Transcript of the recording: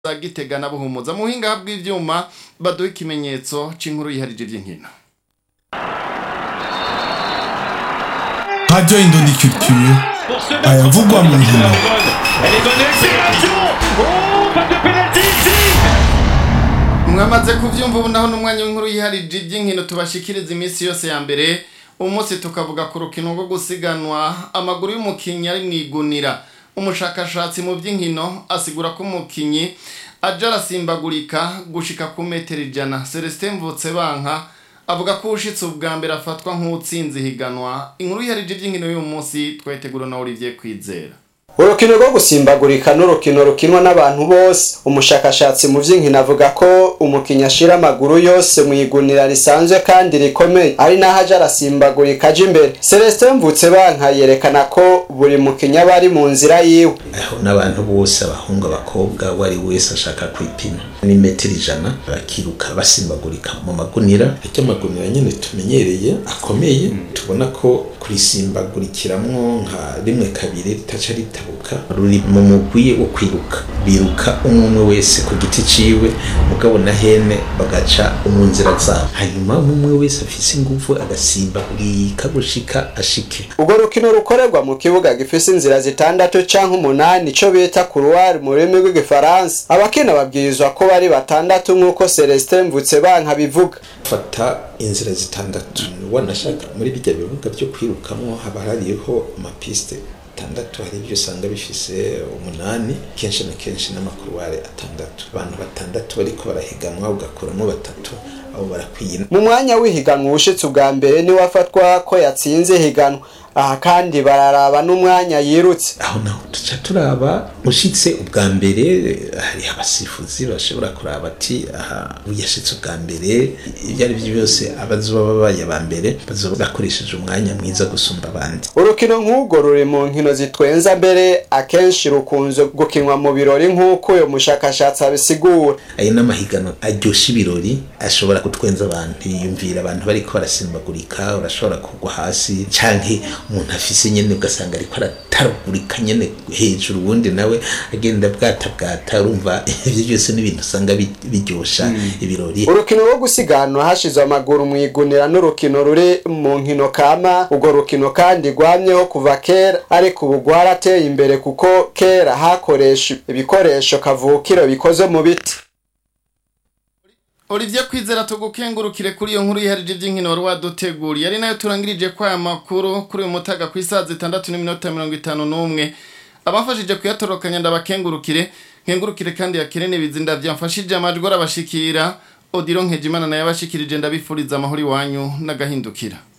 za gitega na buhumuza mu buhinga bw'ivyuma baduha ikimenyetso c'inkuru yiharije ivy'inkino Radio Indondi Culture ayavugwa mu nkino Elle est bonne accélération Oh, pas de pénalty ici mwamaze kuvyumva ubu naho n'umwanya w'inkuru yiharije ivy'inkino tubashikiriza iminsi yose ya mbere umunsi tukavuga ku rukino rwo gusiganwa amaguru y'umukinyi ari mwigunira umushakashatsi mu vy'inkino asigura ko umukinyi aja arasimbagurika gushika ku metero ijana celestin mvutsebanka avuga ko ushitse ubwa mbere afatwa nk'utsinze ihiganwa inkuru yiharije ivy'inkino y'uyu munsi twayitegura na olivier kwizera urukino rwo gusimbagurika n'urukino rukinwa n'abantu bose umushakashatsi mu vy'inkino avuga ko umukinnyi ashira amaguru yose mu igunira risanzwe kandi rikomeye ari naho aja arasimbagurika aja imbere celestin mvutsebanka yerekana ko buri mukinnyi aba ari mu nzira yiwe aho n'abantu bose abahungu abakobwa uwo ari wese ashaka kwipima ni metero ijana bakiruka basimbagurika mu magunira ariko amagunira nyine tumenyereye akomeye tubona ko kurisimbagurikiramwo nka rimwe kabiri ritaca ritabuka ruri mu mugwi wo kwiruka biruka umwe umwe wese ku giti ciwe mugabo na hene bagaca mu nzira zabo hanyuma umwe umwe wese afise inguvu agasimbagurika gushika ashike urwo rukino rukorerwa mu kibuga gifise inzira zitandatu canke umunani ico bita kuruwari mu rurimi rw'igifaransa abakina babwirizwa ko bari batandatu nk'uko celestin mvutsebanka bivuga fata inzira zitandatu wanashaka muri bijya bibuga byo kwirukamwo haba hariho amapiste atandatu hari ibyo usanga bifise umunani kenshi na kenshi n'amakuruware atandatu abantu batandatu bariko barahiganwa ugakuramo batatu abo barakwiye mu mwanya w'ihiganwa uwushitse ubwa mbere niwe afatwa ko yatsinze ihiganwa aha kandi bararaba n'umwanya yirutse aho naho tuca turaba ushitse ubwa mbere hari abasifuzi bashobora kuraba ati aha uyashitse ubwa mbere ibyo ari byo byose abazoba babaye aba mbere bazoba bakoresheje umwanya mwiza gusumba abandi urukino nk'urwo ruri mu nkino zitwenza mbere akenshi rukunze gukinwa mu birori nk'uko uyu mushakashatsi abisigura ayo n'amahiganwa aryoshya ibirori ashobora gutwenza abantu yiyumvira abantu bariko barasimbagurika urashobora kugwa hasi canke umuntu afise nyene ugasanga ariko arataragurika nyene hejuru ubundi nawe agenda bwata bwata urumva ivyo byose n'ibintu usanga bi- biryosha ibirori urukino rwo gusiganwa hashizwe amaguru mu igunira n'urukino ruri mu nkino kama urwo rukino kandi rwamyeho kuva kera ariko ubu rwarateye imbere kuko kera hakoresha ibikoresho kavukiro bikoze mu biti Olivier Kwizera tugukengurukire kuri iyo nkuru yiharije ivy'inkino wari waduteguriye ari nayo turangirije kwa aya makuru kuri uyu mutaga ku isaha zitandatu n'iminota mirongo itanu n'umwe abafashije kuyatorokanya ndabakengurukire nkengurukire kandi yakire n'ibizinda vyamfashije amajwi arabashikira Odilo Nkejimana nayo abashikirije ndabifuriza amahoro iwanyu n'agahindukira